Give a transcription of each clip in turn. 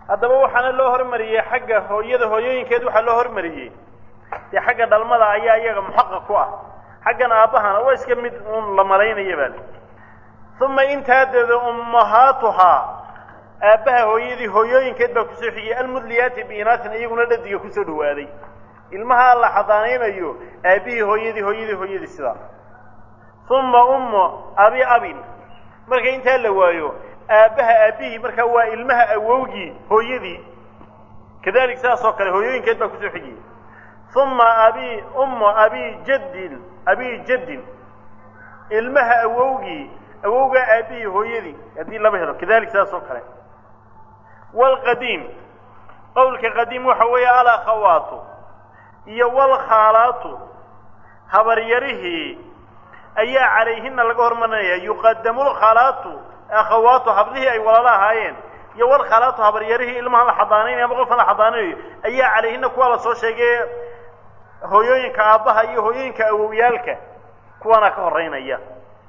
haddaba waxaana loo hormariyey xagga hooyada hooyooyinkeed waxaa loo hormariyey dee xagga dhalmada ayaa iyaga muxaqaq ku ah xaggan aabbahana waa iska mid uun la malaynaya baa li uma intaa deeda ummahaatuhaa aabbaha hooyadii hooyooyinkeed baa kusoo xigiyey almudliyaati biinaatin iyaguna dhadiga kusoo dhawaaday ilmaha la xadaanaynayo aabbihii hooyadii hooyadii hooyadii sidaa uma ummu abi abin marka intaa la waayo aabbaha aabbihii markaa waa ilmaha awowgii hooyadii kadalik sidaas oo kale hooyooyinkeed baa kusoo xigiyey uma abi ummu abi jaddin abi jaddin ilmaha awowgii awowgaa aabbihii hooyadii haddii laba helo kadalik sidaas oo kale waalqadiim qowlka qadiim waxa weeye alakhawaatu iyo walkhaalaatu habaryarihii ayaa calayhina laga hormarinaya yuqadamu lkhalaatu akhawaatu hablihii ay walaalo ahaayeen iyo walkhalaatu habaryarihii ilmahan la xadaanaynayo ama qofkan la xadaanaynayo ayaa calayhina kuwaa la soo sheegay hooyooyinka aabbaha iyo hooyooyinka awowyaalka kuwaana ka horeynaya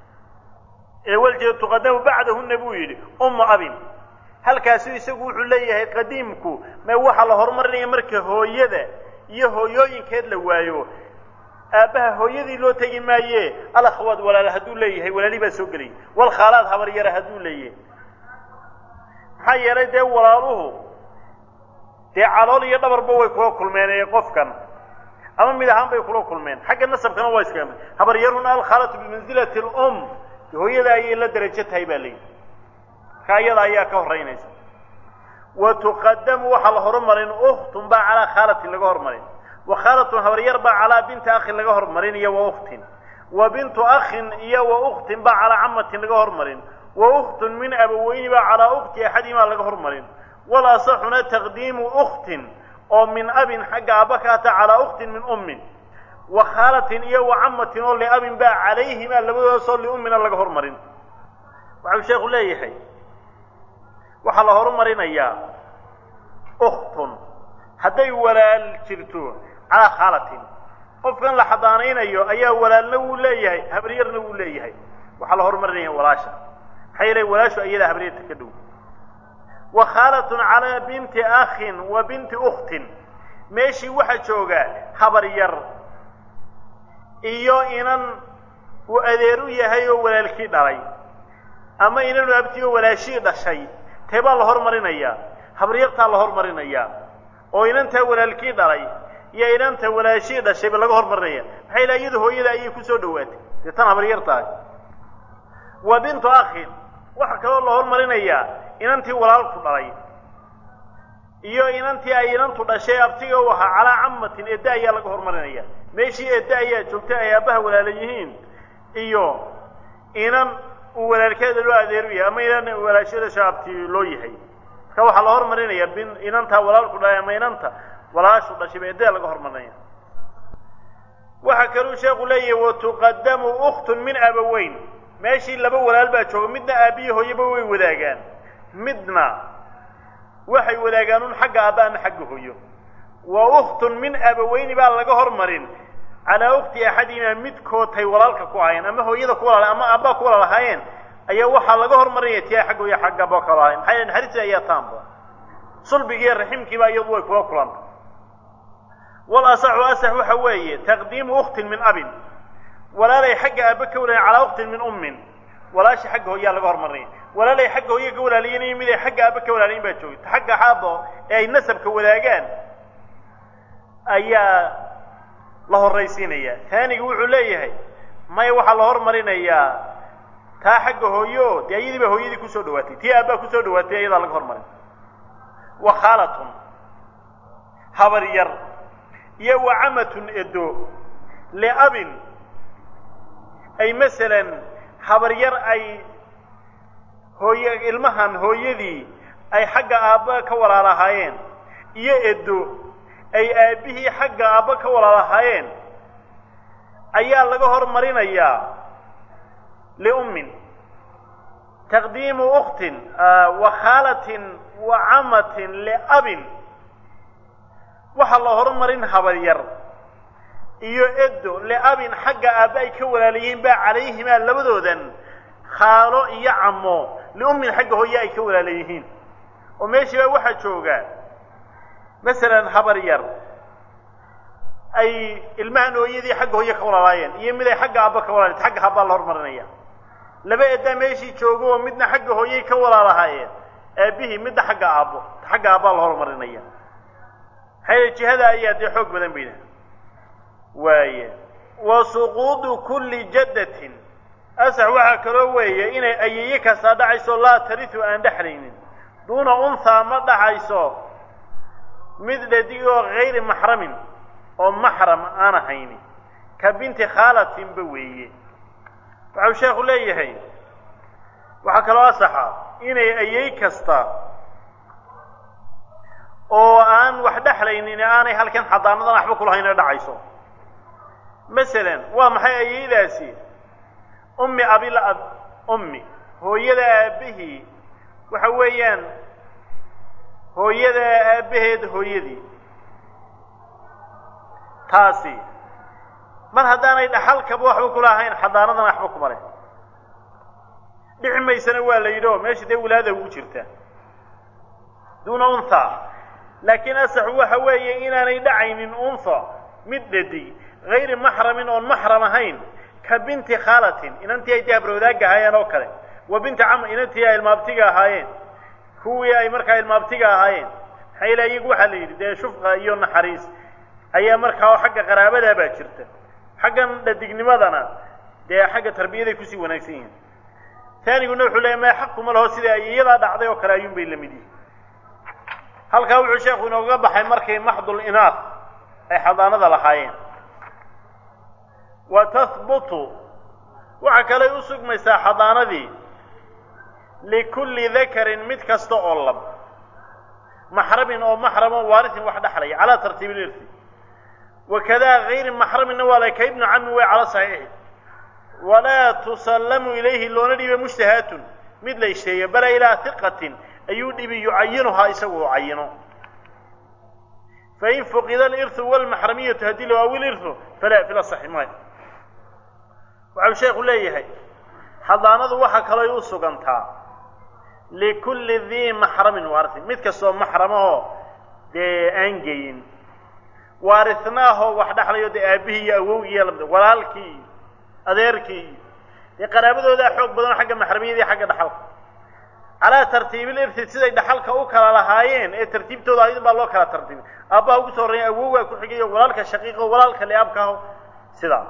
ee waljeed tuqadamu bacdahuna buu yidhi ummu abin halkaasu isagu wuxuu leeyahay qadiimku ma waxaa la horumarinaya marka hooyada iyo hooyooyinkeed la waayo aabbaha hooyadii loo tegi maaye alakhawaad walaala hadduu leeyahay walaali baa soo gelaya walkhaalaad habaryara hadduu leeyahay maxaa yeelay dee walaaluhu dee calool iyo dhabarba way kula kulmeen ee qofkan ama mid ahaan bay kula kulmeen xagga nasabkana waa iskaga mid habaryaruna alkhaalatu bimansilati lum hooyada ayay la derajo tahay baa layidhi markaa iyada ayaa ka horeynaysa wa tuqadamu waxaa la horumarin uktun baa calaa khaalatin laga hormarin wa khaalatun habaryar baa calaa binti akhin laga hormarin iyo wa uktin wa bintu akhin iyo wa uktin baa calaa camatin laga hormarin wa uktun min abaweyni baa calaa ukti axadihimaa laga hormarin wal asaxuna taqdiimu uktin oo min abin xagga aabba ka ata calaa uktin min ummin wa khaalatin iyo wa camatin oo liabin baa calayhimaa labadoodasoo liummina laga hormarin waxau sheekhu leeyahay waxaa la horumarinayaa uktun hadday walaal jirto calaa khaalatin qofkan la xadaanaynayo ayaa walaalna wuu leeyahay habaryarna wuu leeyahay waxaa la horumarinaya walaasha maxaa yeelay walaashu ayadaa habaryarta ka dhow wa khaalatun calaa binti akhin wa binti ukhtin meeshii waxaa jooga habaryar iyo inan uu adeer u yahay oo walaalkii dhalay ama inanu abti oo walaashii dhashay tee baa la hormarinayaa habaryartaa la hormarinayaa oo inantaa walaalkii dhalay iyo inanta walaashii dhashayba laga hormarinaya maxaa yila iyadu hooyada ayay kusoo dhawaatay dee tan habaryartahay wa bintu akhin waxaa kaloo la hormarinayaa inantii walaalku dhalay iyo inantii ay inantu dhashay abtiga u ahaa calaa camatin edda ayaa laga hormarinaya meeshii edda ayaa joogta ay aabbaha walaala yihiin iyo inan uu walaalkeeda loo adeeru yahay ama inan walaashada shaabti loo yahay marka waxaa la hormarinaya bin inantaa walaalku dhalay ama inanta walaashu dhashayba eddada laga hormarinaya waxaa kaluu sheekhu leeyahay watuqadamu uktun min abaweyn meeshii laba walaal baa jooga midna aabbiyi hooyaba way wadaagaan midna waxay wadaagaan un xagga aabba ama xagga hooyo wa uktun min abaweyni baa laga hormarin calaa ukti axadihimaa midkoodtay walaalka ku ahaayeen ama hooyada ku walaala ama aabbaa ku walaal ahaayeen ayaa waxaa laga hormarinaya tiyaa xagga hooya xagga aabba kala ahayen maxaa yeele naxariista ayaa taanba sulbigiiyo raximkiiba iyadu way kula kulanta wal asaxu asax waxa weeye taqdiimu uktin min abin walaalay xagga aabba ka walaalayen calaa uktin min ummin walaasha xagga hooyaa laga hormarinaya walaalay xagga hooya ka walaalayen mid ay xagga aabba ka walaalayen baa joogta xagga xaabo ee ay nasabka wadaagaan ayaa la horraysiinaya taaniga wuxuu leeyahay maya waxaa la hormarinayaa taa xagga hooyo dee ayadii baa hooyadii kusoo dhawaatay tii aabbaa kusoo dhawaatay ayadaa laga hormarin wa khaalatun habar yar iyo wa camatun edo liabin ay masalan habar yar ay hooye ilmahan hooyadii ay xagga aabba ka walaalahaayeen iyo edo ay aabbihii xagga aabba ka walaalahaayeen ayaa laga hormarinayaa liummin taqdiimu uktin wa khaalatin wa camatin liabin waxaa la horumarin habaryar iyo edo liabin xagga aabba ay ka walaalayihiin baa calayhimaa labadoodan khaalo iyo camo liummin xagga hooye ay ka walaalayihiin oo meeshiibaa waxaa jooga masalan habar yar ay ilmahan hooyadii xagga hooye ka walaalaayeen iyo mid ay xagga aabba ka walaalayen xagga habbaa la hormarinaya laba edaa meeshii joogo oo midna xagga hooyey ka walaalahaayeen aabihii midna xagga aabbo xagga aabbaa la hormarinaya maxaa jihada ayaa dee xoog badan bayna waaye wa suquudu kulli jaddatin asax waxaa kaloo weeye inay ayeeye kastaa dhacayso laa taritu aan dhexlaynin duuna unhaa ma dhaxayso mid dhadig oo hayri maxramin oo maxram aan ahayni ka binti khaalatinba weeye waxau sheekhu leeyahay waxaa kaloo asaxa inay ayey kasta oo aan wax dhexlaynin aanay halkan xadaanadan waxba kulahayna dhacayso masalan waa maxay ayeydaasi ummi abil ab ummi hooyada aabbihii waxa weeyaan hooyada aabbaheed hooyadii taasi mar haddaanay dhaxalkaba waxba kulahayn xadaanadan waxba kuma leh dhici maysana waa la yidhi oo meesha dee wilaada ugu jirta duuna unha laakiin asaxu waxa weeye inaanay dhacaynin unha mid dhadig hayri maxramin oon maxram ahayn ka binti khaalatin inantii ay dee habrowdaagga ahaayeen oo kale wa binti cam inantii ay ilmaabtiga ahaayeen kuwii ay markaa ilmaabtiga ahaayeen maxaa yila iyagu waxaa la yidhi dee shufqa iyo naxariis ayaa markaa oo xagga qaraabadaa baa jirta xaggan dhadignimadana dee xagga tarbiyaday kusii wanaagsan yihiin taaniguna wuxuu leeyahy maya xaq kuma laho sida ay iyadaa dhacday oo kale ayuun bay la mid yihin halkaa wuxuu sheekhu inooga baxay markay maxdul inaad ay xadaanada lahaayeen wa tahbutu waxa kaley u sugmaysaa xadaanadii likulli dakarin mid kasta oo lab maxramin oo maxramo waarisin wax dhexlaya calaa tartiibi lirsi wakadaa hayri maxraminna waa lay ka ibnu cami way cala saxiixi walaa tusallamu ilayhi loona dhiiba mushtahaatun mid la isheeyo bala ilaa hiqatin ayuu dhibi yucayinuhaa isagu u cayino fain fuqida alirhu walmaxramiyatu haddii la waawi lirhu falaa fila saxi maayo waxau sheekhu leeyahay xadaanadu waxa kalooy u sugantaa likulli dii maxramin waarisin mid kastoo maxramahoo dee aan geyin waarisnaahoo wax dhexlayo dee aabihii iyo awowgii iyo labda walaalkii iyo adeerkii iyo dee qaraabadoodaa xoog badan xagga maxramiyadii xagga dhaxalka calaa tartiibil irsi siday dhaxalka u kala lahaayeen ee tartiibtooda ayadin baa loo kala tartiibay aabbaha ugu soo horreeya awowgaa ku xigayo walaalka shaqiiqo walaalka liaabkaaho sidaa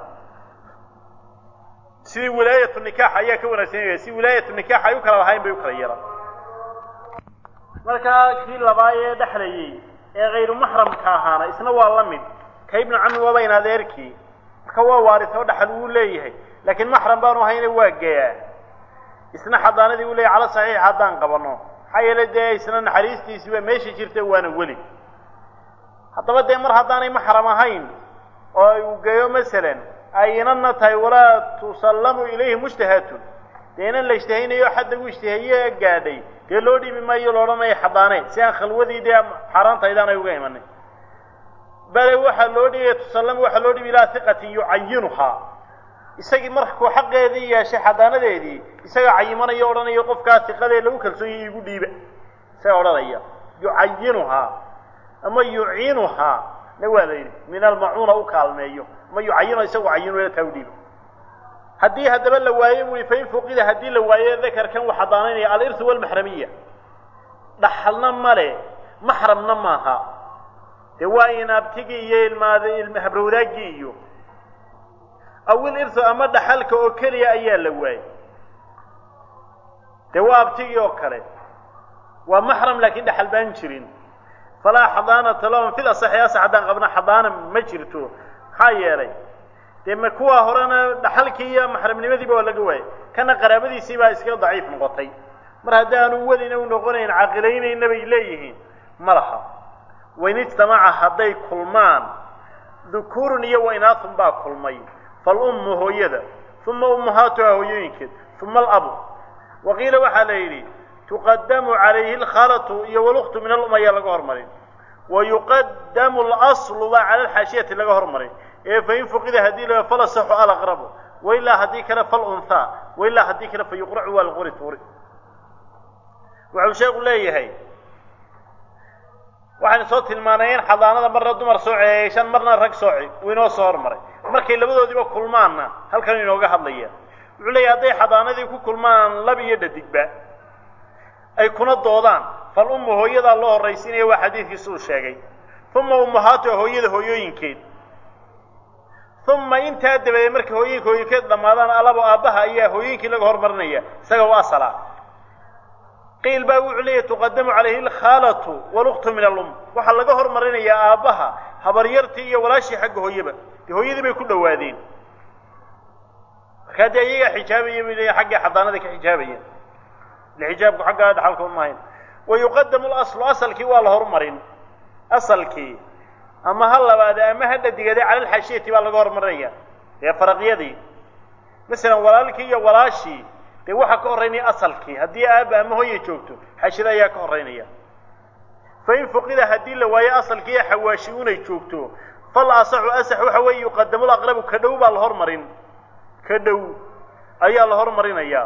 sidii wilaayatu nikaax ayaa ka wanaagsanaya si wilaayatu nikaax ay u kala lahaayeen bay u kala yeelaan markaa kii labaad ee dhexlayey ee hayru maxramka ahaana isna waa la mid ka ibnu cami waaba in adeerkii marka waa waaris oo dhaxal wuu leeyahay laakiin maxram baanu ahayna waa geyaa isna xadaanadii uu leeyahy cala saxiix haddaan qabanno maxaa yeelay dee isna naxariistiisii baa meesha jirta waana weli haddaba dee mar haddaanay maxram ahayn oo uu geeyo masalan ay inanna tahay walaa tusallamu ilayhi mushtahaatun dee inan la ishtihaynayo xadda u ishtihaye gaadhay dee loo dhiibi maayo la odhanaya xadaane si aan khalwadii dee xaaraantaydaan ay uga imanin bale waxaa loo dhiibaya tusallamu waxaa loo dhiibi ilaa hiqatin yucayinuhaa isagii markuu xaqeedii yeeshay xadaanadeedii isagaa cayimanaya odhanayo qofkaa hiqadee lagu kalsoonyay igu dhiiba isagaa odhanaya yucayinuhaa ama yuciinuhaa na waa la yidhi min almacuuna u kaalmeeyo ama yucayino isagu cayinu taa u dhiiba haddii haddaba la waayo bui fain fuqida haddii la waayo dakarkan uu xadaanaynaya alirhu walmaxramiya dhaxalna male maxramna maaha dee waa inaabtigii iyo ilmaad habrowdaaggii iyo awil irhu ama dhaxalka oo keliya ayaa la waayey dee waa abtigii oo kale waa maxram laakiin dhaxal baan jirin falaa xadaanata lahum fil asaxi asax haddaan qabna xadaana ma jirto maxaa yeelay dee ma kuwa horena dhaxalkii iyo maxramnimadiiba waa laga waayay kana qaraabadiisii baa iska daciif noqotay mar haddaanu welina u noqonayn caqilaynayna bay leeyihiin ma laha wain ijtamaca hadday kulmaan dukuurun iyo wainaatun baa kulmay falummu hooyada uma ummahaatuha hooyooyinkeed uma alabu waqiila waxaa la yidhi tuqadamu calayhi alkhalatu iyo waluktu min alum ayaa laga hormarin wa yuqadamu alaslu baa cala alxaashiyati laga hormarin ee fain fuqida haddii la falasaxu alaqrabu wailaa haddii kale falunhaa wailaa haddii kale fa yuqracu waa laqori tuuri wuxuu sheeku leeyahay waxaan soo tilmaanay in xadaanada marna dumar soo ceeyshan marna rag sooci uu inoo soo hormaray markay labadoodiiba kulmaanna halkan inooga hadlaya wuxuu leeyahy hadday xadaanadii ku kulmaan lab iyo dhadigba ay kuna doodaan fal ummu hooyadaa loo horraysiinaya waa xadiidkiisa uu sheegay uma ummahaatu hooyada hooyooyinkeed uma intaa dabadeed markay hooyinka hooyinkeed dhammaadaan alabo aabbaha ayaa hooyinkii laga hormarinaya isaga u asala qiil baa wuxuu leeyahy tuqadamu calayhi alkhaalatu waluktu min alum waxaa laga hormarinayaa aabbaha habaryartii iyo walaashii xagga hooyaba dee hooyadii bay ku dhowaadeen markaa dee iyagaa xijaabaya bay leeyahy xaggay xadaanada ka xijaabayeen ile xijaabku xaggaa dhaxalka umahayn wa yuqadamu laslu asalkii waa la horumarin asalkii ama ha labaade ama ha dhadigade cala alxashiyati baa laga hormarinaya dee faraqyadii masalan walaalkii iyo walaashii dee waxaa ka horraynaya asalkii haddii aaba ama hooya joogto xashida ayaa ka horraynaya fa in fuqida haddii la waayo asalkii iyo xawaashi unay joogto fal asaxu asax waxa weeye yuqadamu laqrabu ka dhow baa la hormarin ka dhow ayaa la hormarinayaa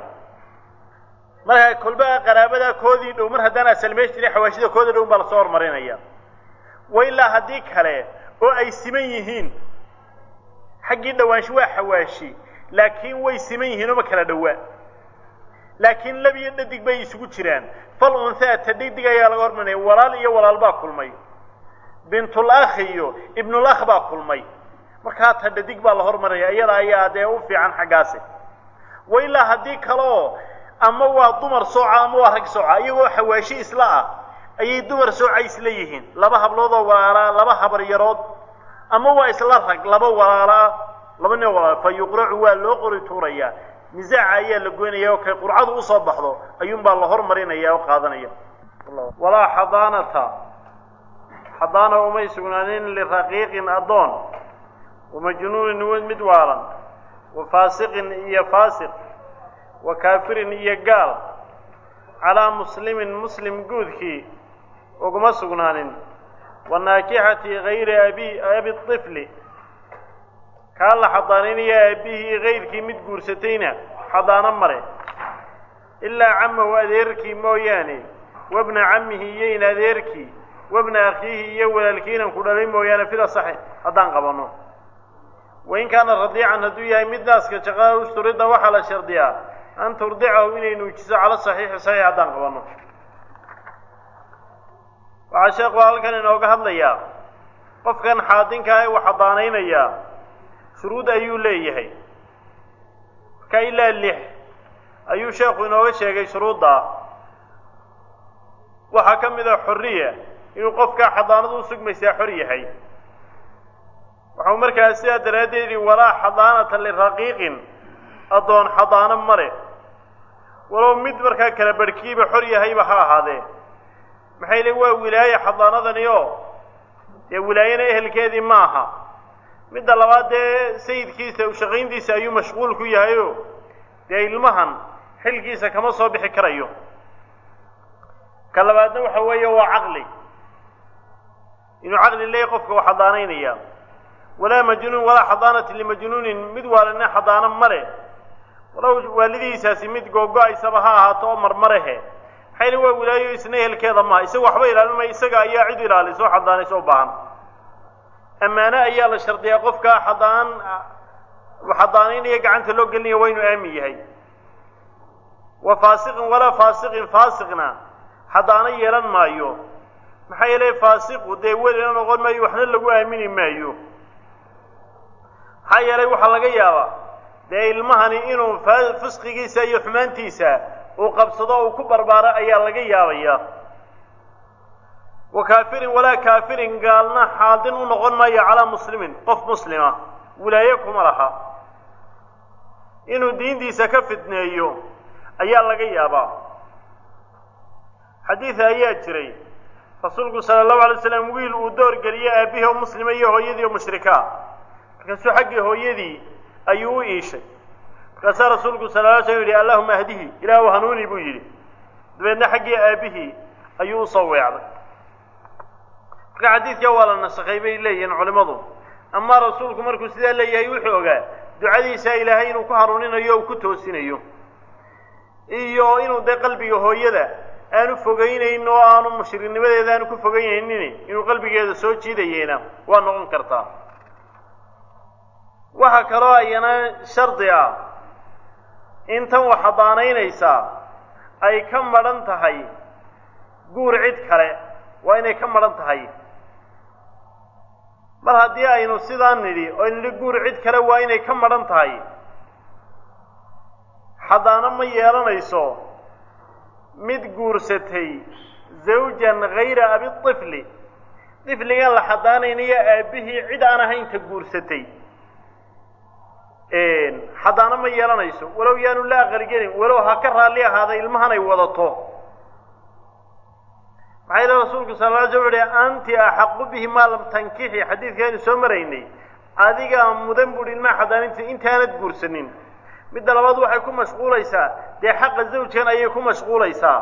markaa kolba qaraabadaa koodii dhow mar haddaan asal meesh jirin xawaashida kooda dhow baa lasoo hormarinaya wa ilaa haddii kale oo ay siman yihiin xaggii dhawaansho waa xawaashi laakiin way siman yihiin oo ma kala dhowaa laakiin lab iyo dhadig bay isugu jiraan fal unhaa ta dhadig ayaa laga hormarinaya walaal iyo walaal baa kulmay bintul akh iyo ibnul akh baa kulmay markaa ta dhadig baa la hormarinaya iyada ayaa dee u fiican xaggaasi wa ilaa haddii kale oo ama waa dumar sooca ama waa rag sooca iyagoo xawaashi isla ah ayay dumar sooca isla yihiin laba habloodoo walaalaa laba habaryarood ama waa isla rag laba walaalaa laba nin walaala fa yuqracu waa loo qori tuurayaa nisaaca ayaa la goynaya oo kay qurcadu usoo baxdo ayuunbaa la hormarinaya oo qaadanaya walaa xadaanata xadaana umay sugnaanin liraqiiqin addoon wamajnuunin mid waalan wa faasiqin iyo faasiq wa kaafirin iyo gaal calaa muslimin muslim guudkii uguma sugnaanin wa naakixati gayri abi abi طifli kaa la xadaaninayo aabihii kayrkii mid guursatayna xadaano mare ilaa camahu adeerkii mooyaane wabna camihi iyo in adeerkii wabna akhiihi iyo walaalkiinan ku dhalay mooyaane fida saxi haddaan qabanno wain kaana radiican hadduu yahay mid naaska jaqaa usturida waxaa la shardiyaa an turdicahu inay nuujiso cala saxiixi saxiix haddaan qabanno waxaa sheekhu halkan inooga hadlayaa qofkan xaadinkaa ee uu xadaanaynayaa shuruud ayuu leeyahay marka ilaa lix ayuu sheekhu inooga sheegay shuruuddaa waxaa ka mid a xorriya inuu qofkaa xadaanadu u sugmaysaa xor yahay waxau markaa sidaa daraaddeed yidhi walaa xadaanata liraqiiqin addoon xadaano male walow mid markaa kala barhkiiba xor yahayba ha ahaadee maxay le waa wilaaye xadaanadani oo dee wilaayana ehelkeedii ma aha midda labaad dee sayidkiisa ushaqayntiisa ayuu mashquul ku yahayo dee ilmahan xilkiisa kama soo bixi karayo ka labaadna waxa weeye waa caqli inuu caqli leeyahy qofka uu xadaanaynaya walaa majnuun walaa xadaanati limajnuunin mid waalina xadaano male walow waalidiisaasi mid googo-aysaba ha ahaato oo marmarehe maxay li waa wilaayo isna ehelkeeda maaha isaga waxba ilaalimaya isaga ayaa cid ilaalisoo xadaanayso u baahan ammaano ayaa la shardiyaa qofka xadaan xadaanaynaya gacanta loo gelinaya waa inuu aamin yahay wa faasiqin walaa faasiqin faasiqna xadaano yeelan maayo maxaa yeelay faasiqu dee welina noqon maayo waxna lagu aamini maayo maxaa yeelay waxaa laga yaabaa dee ilmahani inuu fisqigiisa iyo xumaantiisa uu qabsado uu ku barbaaro ayaa laga yaabaya wa kaafirin walaa kaafirin gaalna xaadin u noqon maayo calaa muslimin qof muslima wilaaye kuma laha inuu diintiisa ka fitneeyo ayaa laga yaabaa xadiid ayaa jiray rasuulku sala allahu alay slam wiil uu door geliyo aabihii oo muslima iyo hooyadii oo mushrikaa markaasuu xaggii hooyadii ayuu u iishay markaasaa rasuulku sala la slam yidhi allahuma ahdihi ilaahu hanuuni buu yidhi dabeedna xaggii aabihii ayuu usoo weecday marka xadiidkaa waa la nasakhay bay leeyihiin culimmadu amaa rasuulku markuu sidaa leeyahay wuxuu ogaa ducadiisa ilaahay inuu ku hanuuninayo o ku toosinayo iyo inuu dee qalbiga hooyada aanu fogaynayn oo aanu mushriknimadeeda aanu ku fogaynaynin inuu qalbigeeda soo jiidayeyna waa noqon kartaa waxaa kaloo ayana shardi ah in tan wax hadaanaynaysaa ay ka madhan tahay guur cid kale waa inay ka madhan tahay mar haddii aynu sidaa nidhi oo nidhi guur cid kale waa inay ka madhan tahay xadaano ma yeelanayso mid guursatay zawjan hayra abi tifli tifligan la xadaanaynayo aabbihii cid aan ahaynta guursatay xadaano ma yeelanayso walow yaanu la aqalgelin walow ha ka raalli ahaada ilmahan ay wadato maxaa yidhi rasuulku sal la sl uhi anti axaqu bihi maa lam tankixi xadiidkaaynu soo maraynay adigaa mudan buuhi ilmaha xadaaninta intaanad guursanin midda labaad waxay ku mashquulaysaa dee xaqa zawjkan ayay ku mashquulaysaa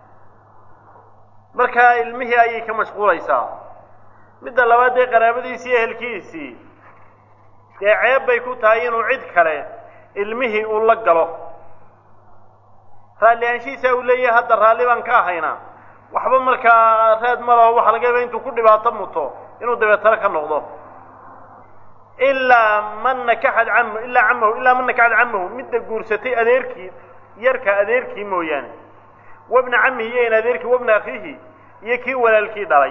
markaa ilmihii ayay ka mashquulaysaa midda labaad dee qaraabadiisii ehelkiisii dee ceeb bay ku tahay inuu cid kale ilmihii uu la galo raalli aanshihiisaa uu leeyahay hadda raalli baan ka ahaynaa waxba markaa raad ma laho waxa laga yaaba intuu ku dhibaato muto inuu dabeetano ka noqdo ilaa man nakaxad camahu ilaa camahu ilaa man nakaxad camahu midda guursatay adeerkii yarka adeerkii mooyaane wabna camihi iyo in adeerkii wabna akhiihi iyo kii walaalkii dhalay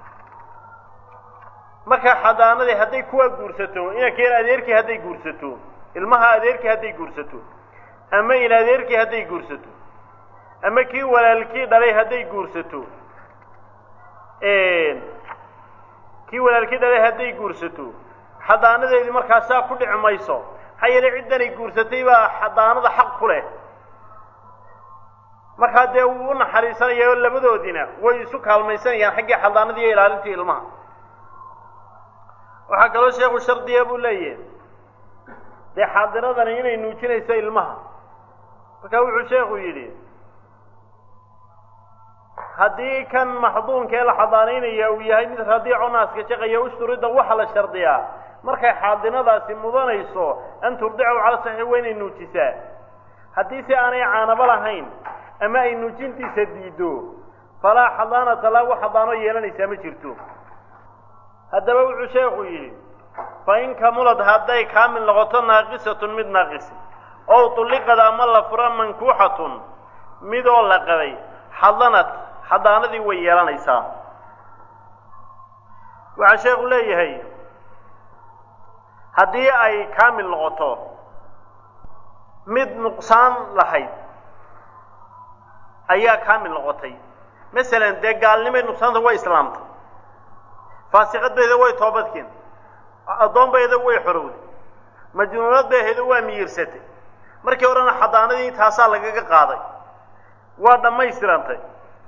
marka xadaanadii hadday kuwaa guursato inankeen adeerkii hadday guursato ilmaha adeerkii hadday guursato ama in adeerkii hadday guursato ama kii walaalkii dhalay hadday guursato kii walaalkii dhalay hadday guursato xadaanadeedii markaa saa ku dhici mayso maxaa yeelay ciddanay guursatay baa xadaanada xaq ku leh markaa dee wuu u naxariisanaya oo labadoodiina way isu kaalmaysanayaan xaggii xadaanadii iyo ilaalintii ilmaha waxaa kaloo sheekhu shardiya buu leeyahay dee xaadiradani inay nuujinayso ilmaha markaa wuxuu sheekhu yidhi haddii kan maxduunkee la xadaanaynaya uu yahay mid radiico naaska shaqaya ushturida waxa la shardiyaa markay xaadinadaasi mudanayso an turdicahu cala saxiix waa inay nuujisaa haddii si aanay caanabo lahayn ama ay nuujintiisa diiddo falaa xadaanata laa wax xadaano yeelanaysaa ma jirto haddaba wuxuu sheekhu yidhi fa in kamulad hadday kaamil noqoto naaqisatun mid naaqisi ow tulliqad ama la fura mankuuxatun midoo la qabay xadanad xadaanadii way yeelanaysaa waxaa sheekhu leeyahay haddii ay kaamil noqoto mid nuqsaan lahayd ayaa kaamil noqotay masalan dee gaalnimay nuqsaanta way islaamtay faasiqadbayda way toobadkeen addoonbayda way xorowday majnuunadbayhayda waa miyirsatay markii horena xadaanadii taasaa lagaga qaaday waa dhammaystirantay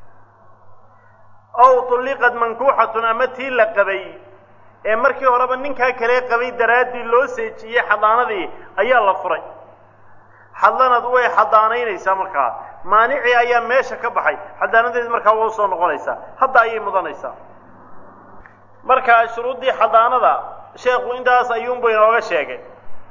ow tulliqad mankuuxatun ama tii la qabay ee markii horeba ninkaa kale qabay daraaddii loo seejiyey xadaanadii ayaa la furay xadanad way xadaanaynaysaa markaa maanicii ayaa meesha ka baxay xadaanadeedi markaa waa usoo noqonaysaa hadda ayay mudanaysaa markaa shuruuddii xadaanada sheekhu intaas ayuunbu inooga sheegay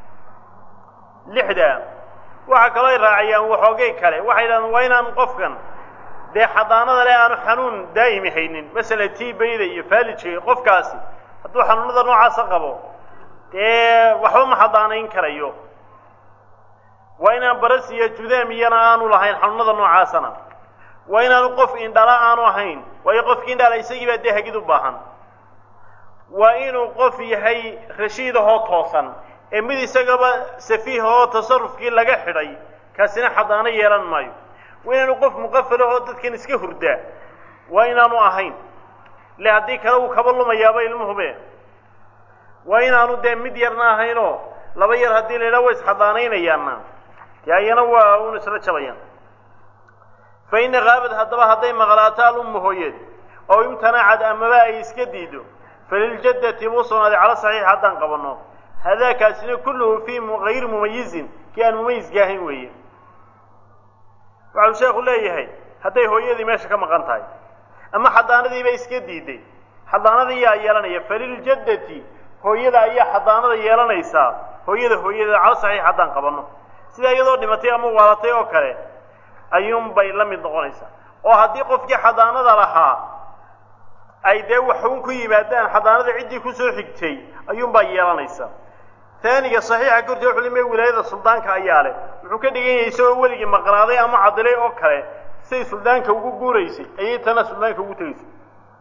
lixda waxaa kaloo ay raaciyaan waxoogay kale waxay yidhahdeen waa inaan qofkan dee xadaanada le aanu xanuun daa'imi haynin masalan tibayda iyo faalijka qofkaasi hadduu xanuunada noocaasa qabo dee waxba ma xadaanayn karayo waa inaan baras iyo judaam iyana aanu lahayn xanuunada noocaasana waa inaanu qof indhala aanu ahayn waayo qofkii indhala isagii baa dee hagid u baahan waa inuu qof yahay rashiidahoo toosan ee mid isagaba safiihahoo tasarufkii laga xidhay kaasina xadaano yeelan maayo waa inaanu qof muqafalahoo dadkan iska hurdaa waa inaanu ahayn le haddii kale uu kaba lumayaaba ilmuhube waa inaanu dee mid yarna ahaynoo laba yar haddii la yidhaha way isxadaanaynayaanna dee ayana waa un isla jabayaan fa ina kaabad haddaba hadday maqlaato alummu hooyeed oo imtanaacad amaba ay iska diido faliljaddati buu sugnaaday cala saxiix haddaan qabanno hadaakaasina kulluhu fii hayri mumayizin kii aan mumayiska ahayn weeye waxau sheekhu leeyahay hadday hooyadii meesha ka maqan tahay ama xadaanadiiba iska diiday xadaanadii yaa yeelanaya faliljaddati hooyada ayaa xadaanada yeelanaysaa hooyada hooyadeeda cala saxiix haddaan qabanno sida iyadoo dhimatay ama waalatay oo kale ayuunbay la mid noqonaysaa oo haddii qofkii xadaanada lahaa ay dee waxuun ku yimaadaan xadaanada ciddii kusoo xigtay ayuunbaa yeelanaysa taaniga saxiixa korti wuxuu limay wilaayada suldaanka ayaa leh wuxuu ka dhigan yahay isagoo weligii maqnaaday ama cadilay oo kale siday suldaanka ugu guuraysay ayay tana suldaanka ugu tegaysay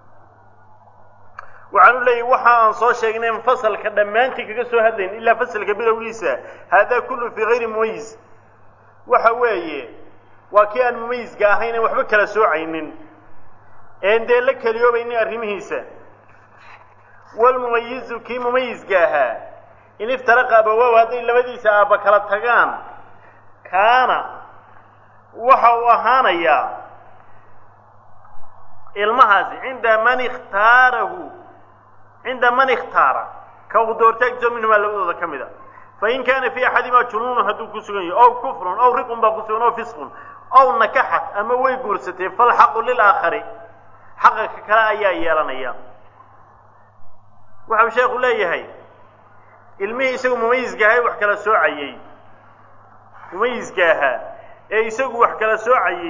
waxaanu leeyahy waxa aan soo sheegnay fasalka dhammaantii kaga soo hadlayn ilaa fasalka bilowgiisa haadaa kullu fii hayri mumayis waxa weeye waa kii aan mumayiska ahayn aan waxba kala soocaynin een dee la keliyoobaynin arrimihiisa walmumayizu kii mumayiska ahaa in iftaraqa abawaaw hadday labadiisa aabba kala tagaan kaana waxa uu ahaanayaa ilmahaasi cinda man ikhtaarahu cinda man ikhtaara ka uu doortaagso minhumaa labadooda ka mid a fain kaana fii axadimaa junuunun hadduu ku sugan yahay ow kufrun ow riqun baa ku sugan ow fisqun ow nakaxat ama way guursatay falxaqu lilaakhari xaqa ka kale ayaa yeelanaya waxau sheekhu leeyahay ilmihii isagu mumayiska ahaa wax kala soocayey mumayiska ahaa ee isagu wax kala soocayey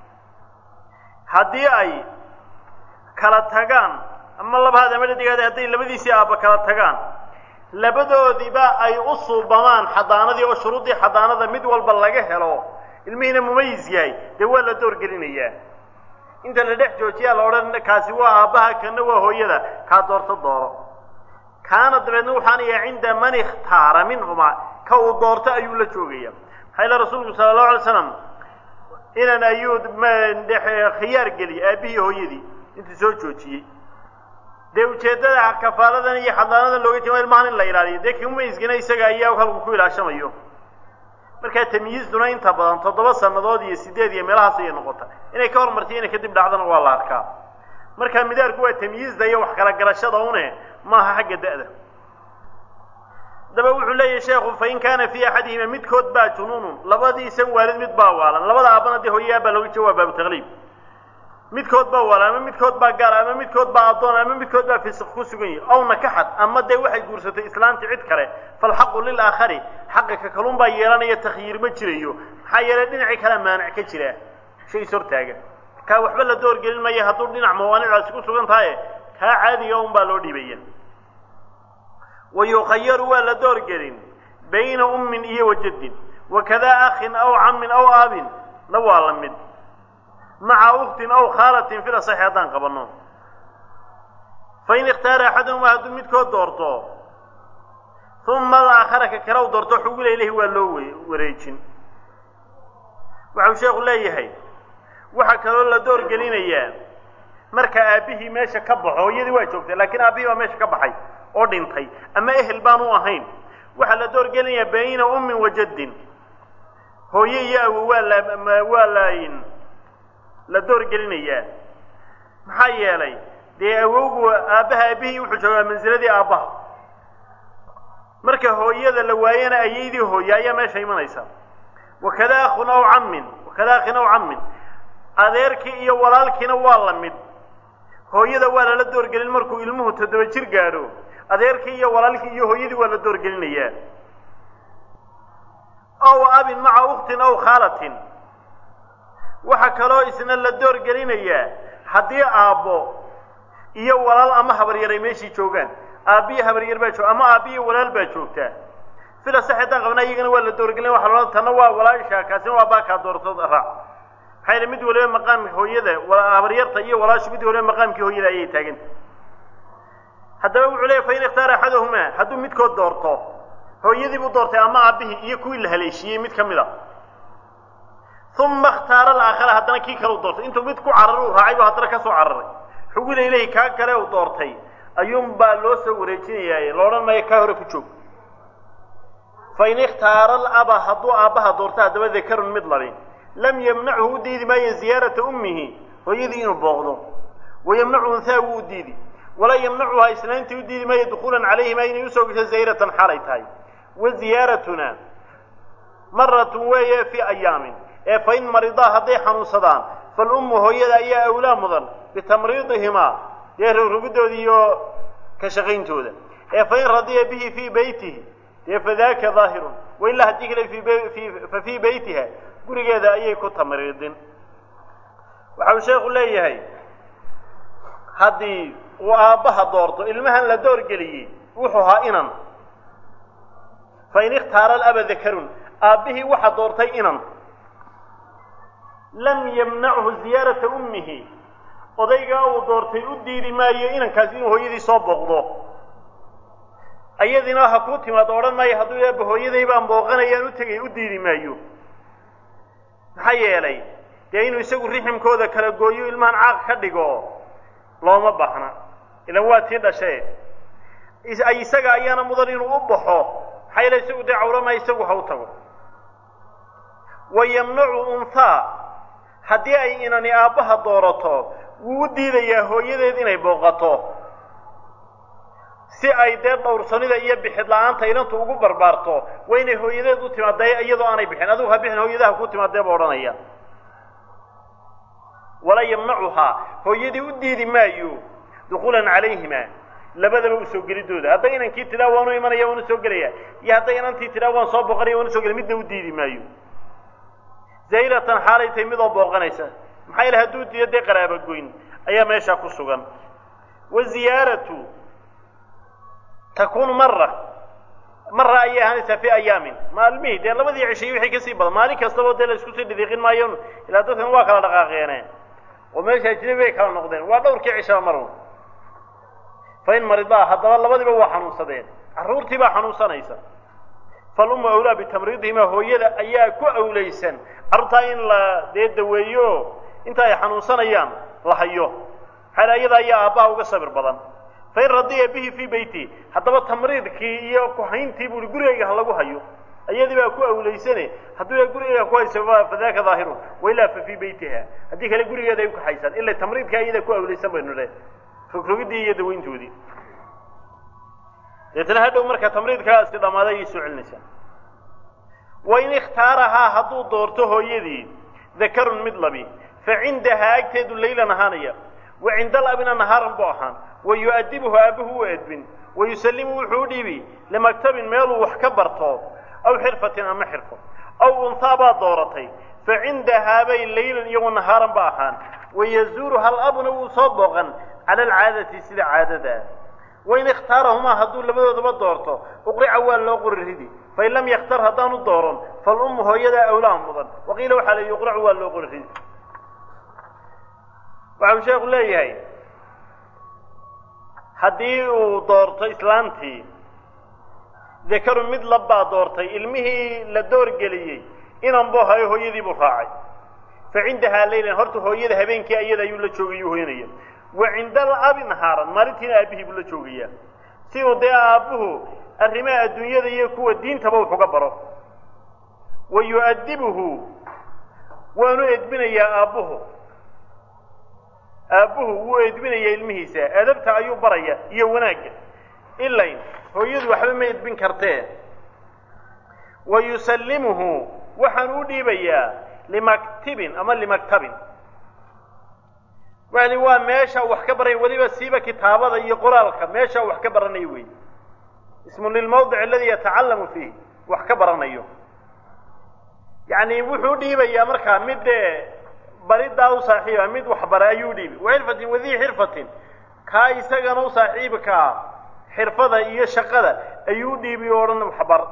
haddii ay kala tagaan ama labahaad ama dhadigaada hadday labadiisii aabba kala tagaan labadoodiiba ay u suubamaan xadaanadii oo shuruuddii xadaanada mid walba laga helo ilmihiina mumayis yahay dee waa la doorgelinayaa inta la dhex joojiyaa la odhan kaasi waa aabbaha kana waa hooyada kaa doorto dooro kaana dabeedna waxaana yahay cinda man ikhtaara minhumaa ka uu doorto ayuu la joogaya maxaa ila rasuulku sala allahu alay slam inan ayuu khiyaar geliyay aabbihii hooyadii intuu soo joojiyey dee ujeeddada kafaaladan iyo xadaanadan looga jeeda ilmahan in la ilaaliyo dee kimumayisgina isaga ayaa halku ku ilaashamayo markaa tamyiizduna inta badan toddoba sannadood iyo sideed iyo meelahaas ayay noqota inay ka hormartay inay kadib dhacdana waa la arkaa markaa midaarku waa tamyiizda iyo wax kala garashada une maaha xagga da'da daba wuxuu leeyahay sheekhu fain kaana fii axadihima midkood baa junuunun labadiisan waalid mid baa waalan labada aabbana dee hooye aabbaa looga jeeda waa baabu taqliib midkood baa waalan ama midkood baa gaal ama midkood baa addoon ama midkood baa fisiq ku sugan yahi ow nakaxad ama dee waxay guursatay islaantii cid kale falxaqu lilaakhari xaqa ka kalun baa yeelanaya takhyiir ma jirayo maxaa yeelay dhinacii kale maanic ka jira shay is hortaaga kaa waxba la doorgelin maya hadduu dhinac mawaanicdaasi ku sugan tahaye kaa caadiga un baa loo dhiibaya wa yukhayaru waa la doorgelin bayna ummin iyo wajaddin wakadaa akhin aw cammin aw aabin na waa la mid maca uktin aw khaalatin fil asaxi haddaan qabanno fain ikhtaara axaduhumaa hadduu midkood doorto uma alaakhara ka kale u doorto xugula ilahi waa loo wareejin waxau sheekhu leeyahay waxaa kaloo la door gelinayaa marka aabbihii meesha ka baxo hooyadii waa joogtay laakiin aabbihii baa meesha ka baxay oo dhintay ama ehel baan u ahayn waxaa la door gelinayaa bayna ummin wa jaddin hooye iyo awo waa la waa laayin la door gelinayaa maxaa yeelay dee awowgu aabbaha aabbihii wuxuu joogaa mansiladii aabbaha marka hooyada la waayana ayaydii hooye ayaa meesha imanaysa wakada akhun aw cammin wakada akhin aw cammin adeerkii iyo walaalkiina waa la mid hooyada waa lala doorgelin markuu ilmuhu toddoba jir gaadho adeerkii iyo walaalkii iyo hooyadii waa la doorgelinayaa aw abin maca uktin aw khaalatin waxaa kaloo isna la doorgelinayaa haddii aabbo iyo walaal ama habaryar ay meeshii joogaan aabbiyo habaryar baa jooga ama aabbiyo walaal baa joogtaa sida sax haddaan qabnaa iyagana waa la doorgelin waxa la tanna waa walaasha kaasina waa baakaa doortood raac maxaa yeele mid waliba maqaamka hooyada habaryarta iyo walaashu mid waliba maqaamkii hooyada ayay taaganta haddaba wuxuu leeyahy fain ikhtaara axaduhumaa hadduu midkood doorto hooyadii buu doortay ama aabbihii iyo kuwii la haleeshiiyey mid ka mid a uma ikhtaara alaakhara haddana kii kale u doortay intuu mid ku carar uu raacay buu haddana ka soo cararay xugula ilahi kaa kale uu doortay ayuunbaa loo soo wareejinayaa la odhan maayo kaa hore ku joog fain ikhtaara alaba hadduu aabbaha doorto haddaba dakarun mid labin lam yamnachu u diidi maayo ziyaarata ummihi hooyadii inuu booqdo wayamnacu unhaa wuu u diidi walaa yamnacuhaa islaantii u diidi maayo dukuulan calayhima inay usoo gasho zayratan xaalay tahay wa ziyaaratuna maratun weeye fii ayaamin ee fain maridaa hadday xanuunsadaan falummu hooyada ayaa awlaa mudan bitamriidihimaa dee rogrogidooda iyo ka shaqayntooda ee fain radiya bihi fii beytihi dee fadaaka daahirun wailaa haddii kale fa fii beytiha gurigeeda ayay ku tamriidin waxa uu sheekhu leeyahay haddii uu aabbaha doorto ilmahan la doorgeliyey wuxuu ahaa inan fain ikhtaara alaba dakarun aabbihii waxa doortay inan lam yamnachu ziyaarata ummihi odaygaa uu doortay u diidi maayo inankaasi inuu hooyadii soo booqdo ayadina ha kuu timaado odhan maayo hadduu eebba hooyaday baan booqanayaan u tegay u diidi maayo maxaa yeelay dee inuu isagu riximkooda kala gooyo ilmahan caaq ka dhigo looma baahna ilan waa tii dhashee isaga ayaana mudan inuu u baxo maxaa yeele isagu dee cawrama isagu ha u tago wa yamnacu unthaa haddii ay inani aabbaha doorato wuu u diidayaa hooyadeed inay booqato si ay dee dhowrsanida iyo bixid la-aanta inantu ugu barbaarto waa inay hooyadeed u timaadee iyadoo aanay bixin adigu ha bixin hooyadaha ku timaadee ba odhanaya walaa yamnacuhaa hooyadii u diidi maayo dukuulan calayhima labadaba u soo gelidooda hadday inankii tidaa waanu imanaya waanu soo gelaya iyo hadday inantii tidaa waan soo booqanaya waanu soo gelaya midna u diidi maayo zaylatan xaalay tahay midoo booqanaysa maxaa yeele hadduu diido dee qaraaba goyn ayaa meeshaa ku sugan wa ziyaaratu takuunu mara mara ayay ahaanaysaa fi ayaamin maalmihii dee labadii cishay wixii kasii badan maalin kastaba dee la isku sii dhidiiqin maayo ilaa dadkan waa kala dhaqaaqeene oo meesha ajnabi bay kala noqdeen waa dhowrkii cishaba marun fa in maridaa haddaba labadiiba waa xanuunsadeen carruurtii baa xanuunsanaysa falummu awlaa bitamriidihima hooyada ayaa ku awlaysan carruurtaa in la dee daweeyo inta ay xanuunsanayaan la hayo maxaa iyada ayaa aabbaha uga sabir badan fain radiya bihi fii beyti haddaba tamriidkii iyo kuhayntii buu i gurigayga ha lagu hayo iyadii baa ku awlaysane hadduu gurigayga ku hayso fadaka daahirun wailaa fa fii beytiha haddii kale gurigeeda ay ukaxaysaan ila tamriidka iyada ku awlaysan baynu le rogrogidii iyo dawayntoodii deetna hadhow marka tamriidkaasi dhammaaday ayay soo celinaysaa wain ikhtaarahaa hadduu doorto hooyadii dakarun mid labi fa cindahaa agteedu laylan ahaanaya wa cinda alabina nahaaran bu ahaan wa yu-adibuhu aabuhu u edbin wa yusallimu wuxuu u dhiibi limaktabin meeluu wax ka barto aw xirfatin ama xirfo aw unhaa baad dooratay fa cindahaabay laylan iyo wanahaaran ba ahaan wayazuuru hal abuna wuu soo booqan cala alcaadati sida caadada wain ikhtaarahumaa hadduu labadoodaba doorto uqrica waa loo qori ridi fain lam yakhtar haddaanu dooran falummu hooyadaa awlaa mudan waqiila waxaa la yuqracu waa loo qori ridi waxa uu sheekhu leeyahay haddii uu doorto islaantii dakaru mid labbaa doortay ilmihii la doorgeliyey inan buu hayo hooyadii buu raacay fa cindahaa laylan horta hooyada habeenkii ayada ayuu la joogayuu hoyanaya wa cinda alabi nahaaran maalintiina aabbihii buu la joogayaa si uu dee aabbuhu arrimaha adduunyada iyo kuwa diintaba wax uga baro wa yu-adibuhu waanu edbinayaa aabbuhu aabbuhu wuu edbinaya ilmihiisa adabta ayuu baraya iyo wanaagga ilayn hooyadu waxba ma edbin kartee wa yusallimuhu waxaan u dhiibayaa limaktibin ama limaktabin wali waa meesha wax ka baraya weliba siiba kitaabada iyo qoraalka meesha wax ka baranayo wey ismu lilmawdic aladi yatacallamu fiih wax ka baranayo yacni wuxuu dhiibayaa markaa mid dee baridaa u saaxiiba mid waxbara ayuu dhiibi waxirfatin wadii xirfatin kaa isagana u saaxiibkaa xirfada iyo shaqada ayuu dhiibi o odhan waxbar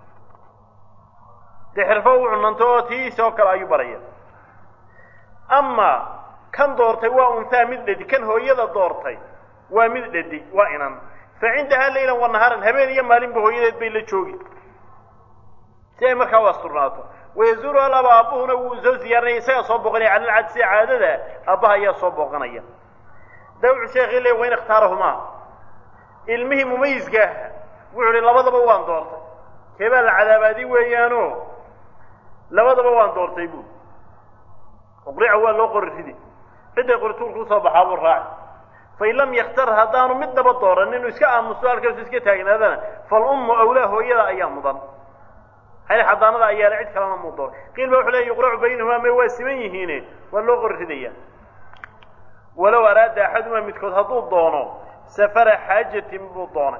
dee xirfo u cunanto oo tiisa oo kale ayuu baraya ama kan doortay waa untaa mid dhedi kan hooyada doortay waa mid dhedi waa inan fa cindahaa laylan wa nahaaran habeen iyo maalinba hooyadeed bay la joogi si ay markaa u asturnaato wayazuuru alaba aabbuhuna wuu soo ziyaaranaya isagaa soo booqanaya cala alcad sida caadada aabbaha ayaa soo booqanaya dawcu sheekhi le wain ikhtaarahumaa ilmihii mumayiska ah wuxuu hi labadaba waan doortay keebaa la cadaabaadi weeyaano labadaba waan doortay bu uqrica waa loo qori ridi cidday qorituulku usoo baxaa buu raaci fain lam yakhtar haddaanu midnaba dooran inuu iska aamusto halkaasu iska taagnaadana falummu awlaa hooyada ayaa mudan hayl xadaanada ayaala cid kalena muu doon qiil ba wuxuu leya yuqracu baynahumaa may waa siman yihiine waa loo qori ridaya walow araada axadumaa midkood hadduu doono safara xaajatin buu doonay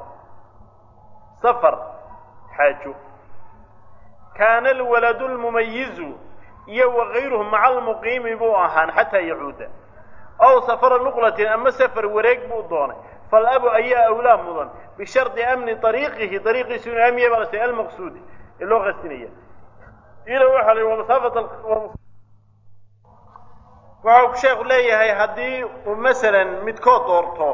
safar xaajo kaana alwaladu lmumayizu iyo wakayruhu maca almuqiimi buu ahaan xataa yacuuda ow safara nuqlatin ama safar wareeg buu doonay falabu ayaa awlaa mudan bishardi amni ariiqihi ariiqiisu inuu amniya baa lasa almaqsuudi ee loo qastinaya ila waxaa la masaafat waxau sheekhu leeyahay haddii uu masalan midkood doorto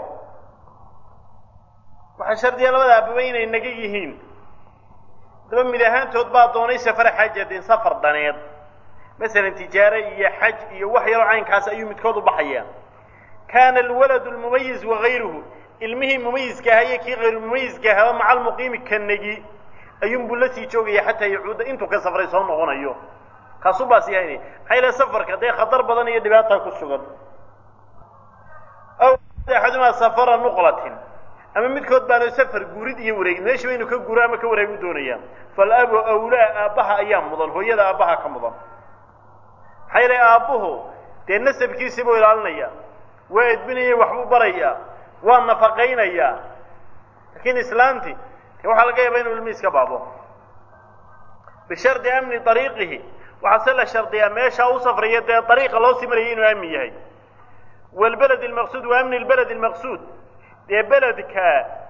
waxaa shardiya labada ababa inay naga yihiin daba mid ahaantood baa doonay safar xajadin safar daneed masalan tijaare iyo xaj iyo wax yaroo caynkaas ayuu midkood u baxayaa kaana alwaladu lmumayiz wagayruhu ilmihii mumayiska ahaa iyo kii hayruumumayiska ahaaba maca almuqiimi ka negi ayuunbuu la sii joogaya xataa yacuuda intuu ka safray soo noqonayo kaasuu baas yahaynay maxaa yila safarka dee khatar badan iyo dhibaata ku sugan aw axadumaa safara nuqlatin ama midkood baana safar guurid iyo wareegid meeshiiba inuu ka guuro ama ka wareegu doonaya falabu awlaa aabbaha ayaa mudan hooyada aabbaha ka mudan maxaa yila aabbuhu dee nasabkiisii buu ilaalinaya waa edbinaya waxbuu barayaa waa nafaqaynayaa laakiin islaanti de waxaa laga yaaba inuu ilmihiis ka baabo bishardi amni ariiqihi waxaa se la shardiyaa meeshaa u safraya dee ariiqa loo sii marayay inuu aamin yahay wlbeled almaqsuud wa amni lbeled almaqsuud dee beledka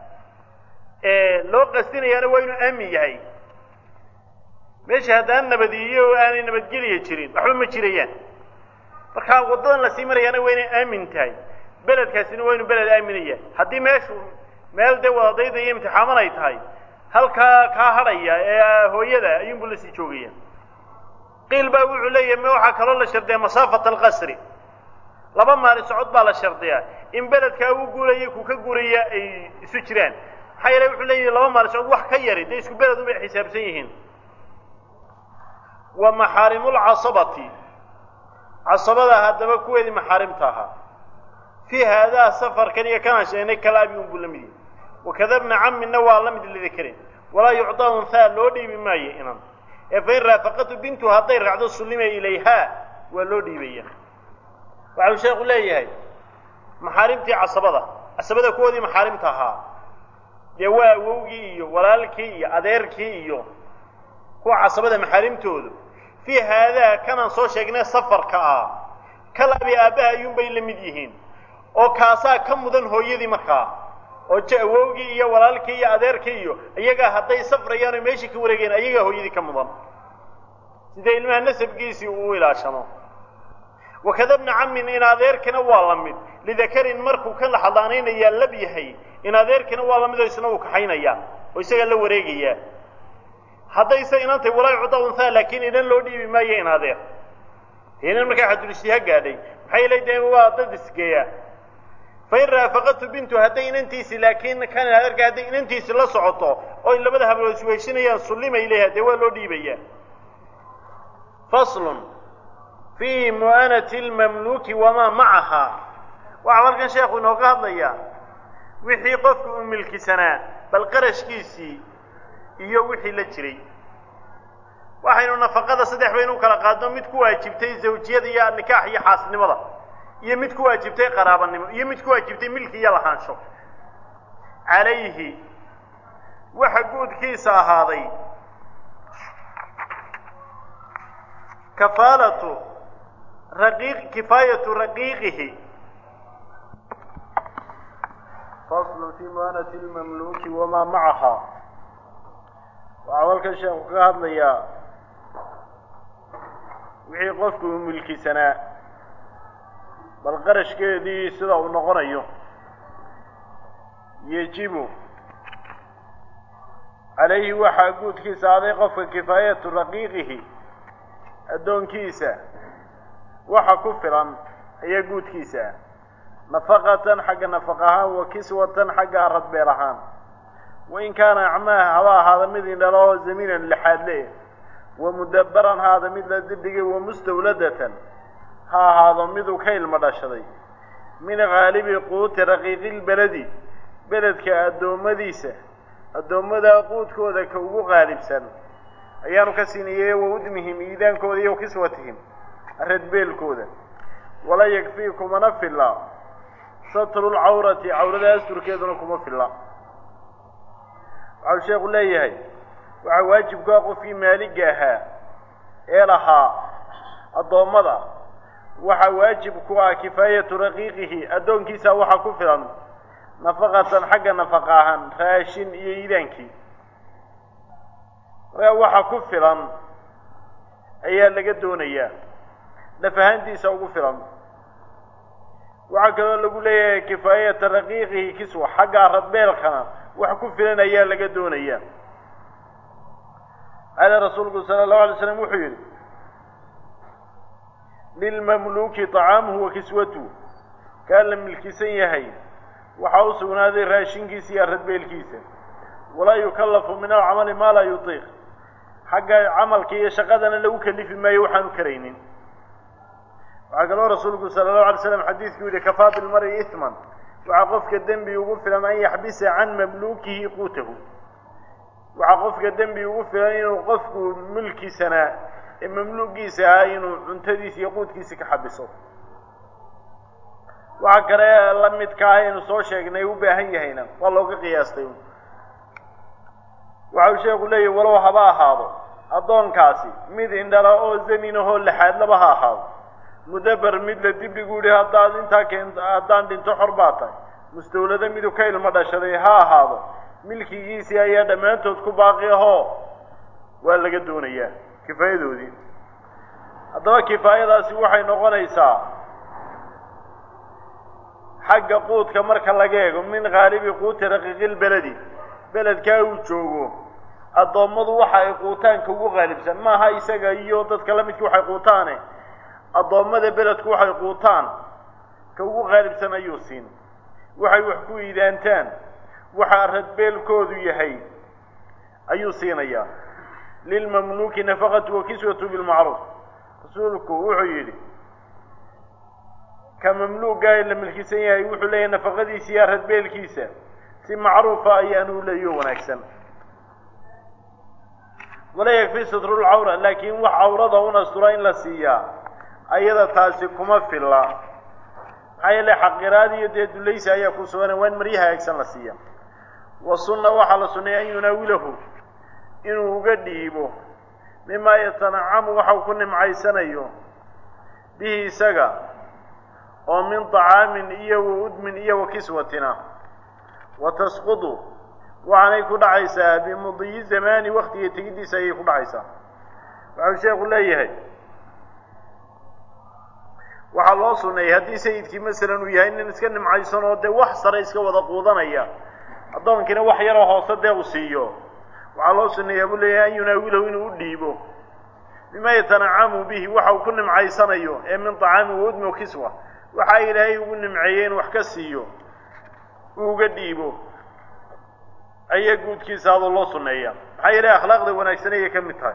loo qastinayaana waa inuu aamin yahay meesha haddaan nabadiyo oo aanay nabadgelya jirin waxba ma jirayaan markaa waddadan lasii marayaana waa inay aamin tahay beledkaasina waa inuu beled aaminaya haddii meeshu meel dee wadadayda iyo imtixaaman ay tahay halkaa kaa hadhaya ee hooyada ayuunbuu lasii joogaya qiil baa wuxuu leeyahay ma waxaa kaloo la shardiyaa masaafata alqasri laba maalin socod baa la shardiyaa in beledkaa uu guuraya ku ka guuraya ay isu jiraan maxaa yeele wuxuu leeyahay laba maalin socod wax ka yari dee isku beled unbay xisaabsan yihiin wa maxaarimulcasabati casabada haddaba kuweedii maxaarimta ahaa fii haadaa safarkan iyo kanaan sheegnay kalaabi unbuu la mid yahay wakada bna camina waa la mid lidakarin walaa yucdaa unhaa loo dhiibi maayo inan ee fain raafaqatu bintu hadday raacdo sullima ilayhaa waa loo dhiibaya waxau sheekhu leeyahay maxaarimtii casabada casabada kuwoodii maxaarimta ahaa dee waa awowgii iyo walaalkii iyo adeerkii iyo kuwa casabada maxaarimtoodu fii haadaa kanaan soo sheegnay safarka ah kalabi aabbaha ayuunbay la mid yihiin oo kaasaa ka mudan hooyadii markaa oo j awowgii iyo walaalkii iyo adeerkii iyo iyagaa hadday safrayaan oo meeshii ka wareegeen ayagaa hooyadii ka mudan sida ilmaha nasabkiisii uu ilaashamo wakada bna camin in adeerkina waa la mid lidakarin markuu ka laxadaanaynayaa lab yahay in adeerkina waa la mid oo isna uu kaxaynayaa oo isagaa la wareegayaa haddayse inantay walaa yucda unhaa laakiin inan loo dhiibi maayo in adeer inan markaa xadulistiha gaadhay maxay yeelay dee waa dad isgeeya fain raafaqatu bintu hadday inantiisi laakiin kan adeerka hadday inantiisi la socoto oy labada hablood isweheshinayaan sullimay leeyaha dee waa loo dhiibayaa faslun fii mu'anati lmamluuki wamaa macahaa waxaa halkan sheekhu inooga hadlayaa wixii qofku uu milkisanaa bal qarashkiisii iyo wixii la jiray waxaynu nafaqada saddex baynu u kala qaadno mid ku waajibtay zawjiyada iyo nikaax iyo xaasnimada iyo mid ku waajibtay qaraabanimo iyo mid ku waajibtay milki iyo lahaansho calayhi waxa guudkiisa ahaaday kafaalatu raqiiq kifaayatu raqiiqihi faslu fi muanati lmamluuki wamaa macaha waxaa halkan sheekhu kaga hadlayaa wixii qofku uu milkisanaa bal qarashkeedii sida uu noqonayo yejibu calayhi waxaa guudkiisa aday qofka kifaayatu raqiiqihi addoonkiisa waxa ku filan ayaa guudkiisa ah nafaqatan xagga nafaq ahaan wa kiswatan xagga aradbeel ahaan wain kaana acmaah haba ahaada mid indhalo oo zamiinan lixaadle wa mudabbaran haada mid la dibdhigay wa mustawladatan ha ahaado miduu ka ilmo dhashaday min haalibi quuti raqiiqilbeledi beledka addoommadiisa addoommadaa quudkooda ka ugu qaalibsan ayaanu ka siinayey wa udmihim iidaankooda iyo kiswatihim radbeelkooda wala yakfii kumana filla satrulcawrati cawrada asturkeeduna kuma filla waxau sheekhu leeyahay waxaa waajibkaa qofkii maaliga ahaa ee lahaa addoommada waxaa waajib ku ah kifaayatu raqiiqihi addoonkiisa waxaa ku filan nafaqatan xagga nafaqa ahaan raashin iyo iidaankii markaa waxa ku filan ayaa laga doonayaa naf ahaantiisa ugu filan waxaa kaloo lagu leeyahay kifaayata raqiiqihi kiswa xagga radbeelkana wax ku filan ayaa laga doonayaa qaala rasuulku sala allahu alay slam wuxuu yidhi lilmamluuki طacaamuhu wa kiswatuhu kaa la milkisan yahay waxaa u sugnaaday raashinkiisa iyo radbeelkiisa walaa yukallafu min alcamali maa laa yutiiq xagga camalka iyo shaqadana lagu kalifi maayo waxaanu karaynin waxaa kaloo rasuulku sala allahu alay slam xadiidku yidhi kafaa bilmari isman waxaa qofka dembi ugu filan an yaxbisa can mamluukihi quutahu waxaa qofka dembi ugu filan inuu qofku mulkisanaa ee mamluugiisa ahaa inuu cuntadiisa iyo quudkiisa ka xabiso waxa kale la midka ah aynu soo sheegnay u baahan yahayna waa looga qiyaastay waxa uu sheeku leeyahy walow haba ahaado addoonkaasi mid indhala oo zaninahoo laxaadlaba ha ahaado mudaber mid la dibdhigu yihi haddaad intaa keen haddaan dhinto xor baa tahay mustawlado midu ka ilmo dhashaday ha ahaado milkigiisii ayaa dhammaantood ku baaqi ahoo waa laga doonayaa kifaayadoodii haddaba kifaayadaasi waxay noqonaysaa xagga quudka marka laga eego min haalibi quuti raqiiqil beledi beledkaa uu joogo addoommadu waxa ay quutaan ka ugu qaalibsan maaha isaga iyo dadka la midkii waxay quutaane addoommada beledku waxay quutaan ka ugu qaalibsan ayuu siin waxay wax ku iidaantaan waxaa radbeelkoodu yahay ayuu siinayaa lilmamluuki nafaqatu wa kiswatu bilmacruuf rasuulku wuxuu yidhi ka mamluugaa la milkisan yahay wuxuu leeyahay nafaqadiisa iyo radbeelkiisa si macruufa ayaanu leeyo wanaagsan wala yakfi sitrulcawra laakiin wax cawrada un astura in la siiyaa ayada taasi kuma filla maxaa yeele xaqiraad iyo dee dulaysi ayaa ku sugan waa in maryaha hagaagsan la siiya wa sunna waxaa la sunneeya an yunaawilahu inuu uga dhiibo mimaa yatanacamu waxau ku nimcaysanayo bihi isaga oo min طacaamin iyo wa udmin iyo wa kiswatina wa tasqudu waxaanay ku dhacaysaa bimudiyi zamaani waktiga tegiddiisa ayay ku dhacaysaa waxau sheekhu leeyahay waxaa loo suneeyey haddii sayidkii masalan uu yahay nin iska nimcaysan oo dee wax sare iska wada quudanaya addoonkiina wax yaroo hoose dee uu siiyo waxaa loo suneeyaa buu leeyahay an yunaawilahu inuu u dhiibo bima yatanacamu bihi waxa uu ku nimcaysanayo ee min طacaami wa udmi wa kiswa waxa ilaahay ugu nimceeyey in wax ka siiyo uu uga dhiibo ayaa guudkiisa adoo loo suneeya maxaa yeele akhlaaqda wanaagsan ayay ka mid tahay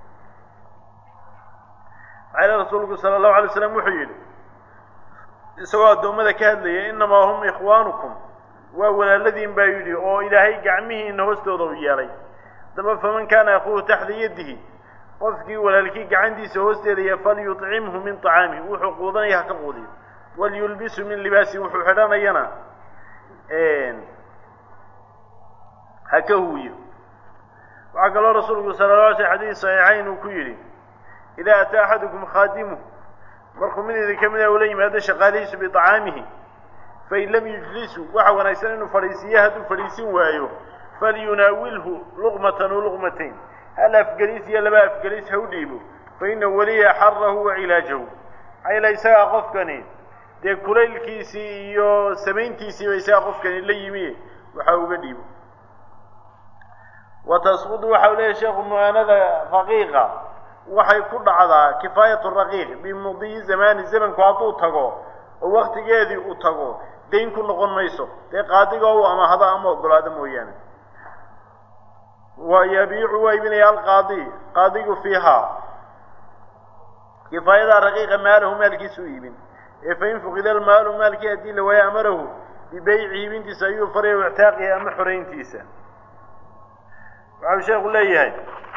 maxaa yeele rasuulku sala allahu alay slam wuxuu yidhi isagoo addoommada ka hadlaya innamaa hum ikhwaanukum waa walaaladiin baa yidhi oo ilaahay gacmihiina hoostooda u yeelay daba faman kaana akuuhu taxta yadihi qofkii walaalkii gacantiisa hoosteedaya falyuطcimhu min طacaamihi wuxuu quudanaya ha ka quudiyo walyulbisu min libaasi wuxuu xidhanayana ha ka huwiyo waxaa kaloo rasuulku sala la alay sl xadiis saxiixayn uu ku yidhi idaa ataa axadukum khaadimuh markuu mid idin ka mida ula yimaado shaqaalihiisu biطacaamihi fain lam yujlisu waxa wanaagsan inuu fadhiisiiyo hadduu fadhiisin waayo falyunaawilhu luqmatan o luqmatayn hal afgelis iyo laba afgelis ha u dhiibo fa ina weliya xarahu wa cilaajahu maxaa yeele isagaa qofkani dee kulaylkiisii iyo samayntiisiiba isagaa qofkani la yimi waxa uga dhiibo wa tasqudu waxa u leeyahy sheekhu mu'aanada raqiiqa waxay ku dhacdaa kifaayatu raqiiq bimudiyi zamaani zamanku hadduu tago oo waktigeedii uu tago dayn ku noqon mayso dee qaadiga u amahada ama ogolaado mooyaane wa yabiicu waa iibinaya alqaadi qaadigu fiihaa kifaayadaa raqiiqa maalahu maalkiisa u iibin ee fain fuqida almaalu maalkii haddii la waayo amarahu bibeyci iibintiisa ayuu faraya ictaaqihi ama xorayntiisa waxau sheekhu leeyahay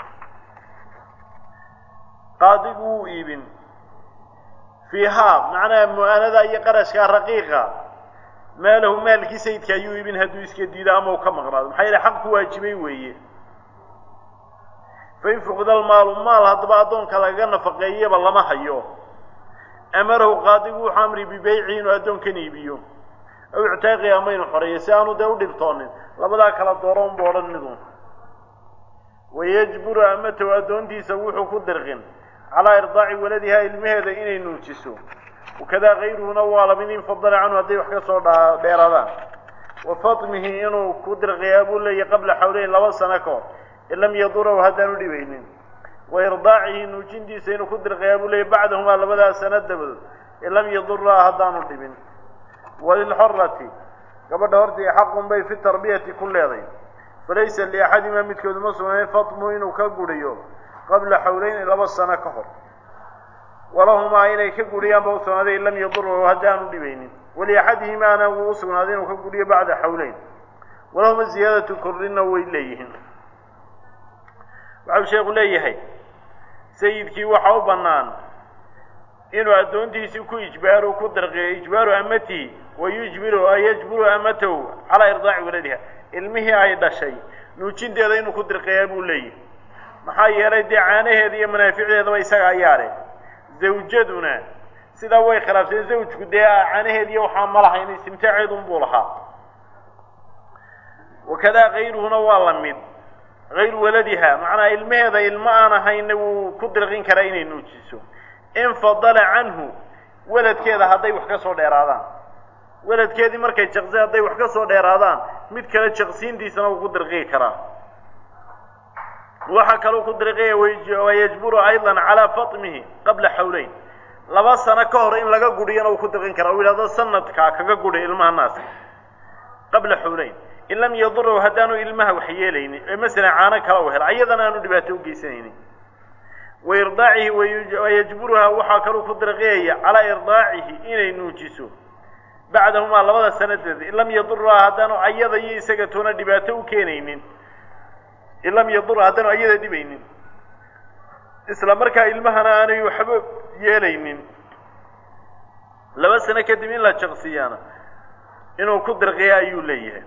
qaadigu wuu iibin fiihaa macnaha mu-aanada iyo qarashkaa raqiiqa maalahu maalkii sayidka ayuu iibin hadduu iska diido ama uu ka maqnaado maxaa yeele xaq ku waajibay weeye fain fuqida almaalu maal haddaba addoonka lagaga nafaqeeyaba lama hayo amarahu qaadigu wuxuu amri bibeyci inuu addoonkan iibiyo aw ictaaqi ama inuu xoreeyo si aanu dee u dhibtoonin labadaa kala dooro unbu odhan midun wayajburu amatahu addoontiisa wuxuu ku dirqin calaa irdaaci waladihaa ilmaheeda inay nuujiso wakadaa kayruhuna waa lamid in fadala canhu hadday wax ka soo dheeraadaan wa fatmihi inuu ku dirqiyaa buu leeyahy qabla xawleyn laba sano ka hor in lam yadurahu haddaanu dhibaynin wa irdaacihi nuujintiisa inuu ku dirqiyaa buu leeyahy bacdahumaa labadaa sano dabadood in lam yaduraha haddaanu dhibin walilxorati gabadha hortii xaqun bay fi tarbiyati ku leeday falaysa liaxadimaa midkoodu ma sugnayn fatmu inuu ka guriyo qabla xawleyn laba sano ka hor walahumaa inay ka guriyaan ba usugnaaday in lam yadurahu haddaanu dhibaynin waliaxadihimaana wuu usugnaaday inuu ka guriyo bacda xawleyn walahuma ziyaadatu korrina way leeyihiin waxau sheekhu leeyahay sayidkii waxa u bannaan inuu addoontiisii ku ijbaaru ku dirqiyo ijbaaru amatihi wa yujbiru yajburu amatahu calaa irdaaci waladiha ilmihii ay dhashay nuujinteeda inuu ku dirqiyaa buu leeyahay maxaa yeelay dee caanaheeda iyo manaaficdeedaba isaga ayaa leh zawjaduna sidaa way khilaafseen zawjku dee caanaheed iyo waxaa ma lahayn istimtaaceedun buu lahaa wakadaa kayruhuna waa la mid hayru waladiha macnaa ilmaheeda ilmo aan ahayna wuu ku dirqin karaa inay nuujiso in fadala canhu weladkeeda hadday wax ka soo dheeraadaan weladkeedii markay jaqsi hadday wax ka soo dheeraadaan mid kale jaqsiintiisana wuu ku dirqii karaa waxaa kaloo ku dirqiya wayajburu aydan calaa fatmihi qabla xawleyn laba sano ka hor in laga guriyana uu ku dirqin karaa uu yidhahdo sanadkaa kaga guri ilmaha naas qabla xawleyn in lam yadurahu haddaanu ilmaha wax yeelaynin ee masalan caano kala u hela ayadana aanu dhibaato u geysanaynin wa irdaacihi wayajburuhaa waxaa kaluu ku dirqiyaya calaa irdaacihi inay nuujiso bacdahumaa labada sanadeeda in lam yaduraha haddaanu ayada iyo isaga toona dhibaato u keenaynin in lam yadura haddaanu ayada dhibaynin isla markaa ilmahana aanay waxba yeelaynin laba sano kadib in la jaqsiyaana inuu ku dirqiya ayuu leeyahay